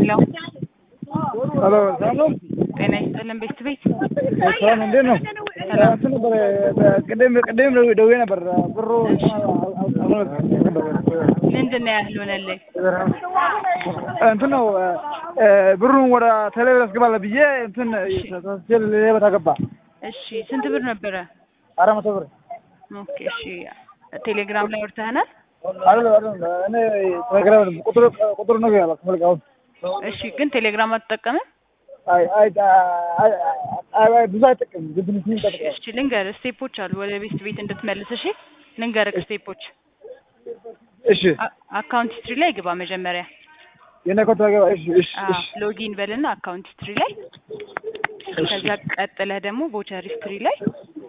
ሄሎ ሄሎ ሰላም ነው? ጤና ይስጥልን ቤት ቤት ሰላም እንዴት ነው? ሰላም። እንትን ነበር ቅድም ቅድም ደውዬ ነበር ብሩ ምንድን ነው ያልሆነልኝ? እንትን ነው ብሩን ወደ ቴሌብር አስገባለሁ ብዬ እንትን ተሳስቼ ሌላ ቦታ ገባ እሺ ስንት ብር ነበረ? አራት መቶ ብር ኦኬ እሺ ቴሌግራም ላይ ወርተህናል? አይደለም አይደለም እኔ ቴሌግራም ቁጥሩ ቁጥሩ ነው ያለው ከፈልጋውን እሺ ግን ቴሌግራም አትጠቀምም? አይ አይ አይ አይ ብዙ አይጠቅም ግን ትንሽ ይጠቅማል እሺ ልንገርህ ስቴፖች አሉ ወደ ቤት ቤት እንድትመልስ እሺ ልንገርህ ስቴፖች እሺ አ- አካውንት ሂስትሪ ላይ ግባ መጀመሪያ የኔ ኮታ ገባ እሺ እሺ አዎ እሺ ሎጊን በልና አካውንት ሂስትሪ ላይ ከዛ ቀጥለህ ደግሞ ቮቸር ሂስትሪ ላይ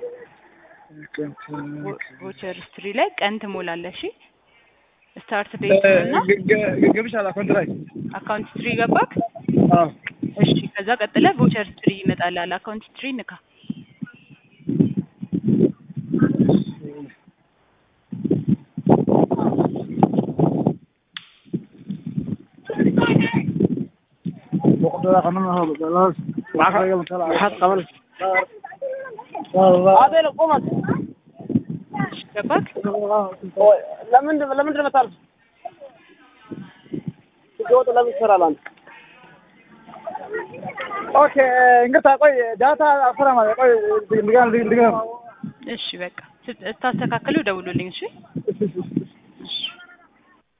ቮ- ቮቸር ሂስትሪ ላይ ቀን ትሞላለህ እሺ ስታርት ዴት እና ገብቻለሁ አካውንት ላይ አካውንት ሂስትሪ ገባክ አዎ እሺ ከዛ ቀጥለህ ቮቸር ሂስትሪ ይመጣልሃል አካውንት ሂስትሪ ንካ بقدر قانون هذا خلاص واحد قبل هذا قمت እሺ ገባክ ለምንድን ለምንድን ነው የምታልፍ? ስትወጡ ለምን ትሰራለህ አንተ? ኦኬ እንግዲህ ቆይ ዳታ አፈራ ማለት ቆይ ድጋም ድጋም እሺ በቃ ስት- ስታስተካክሉ ደውሉልኝ እሺ እሺ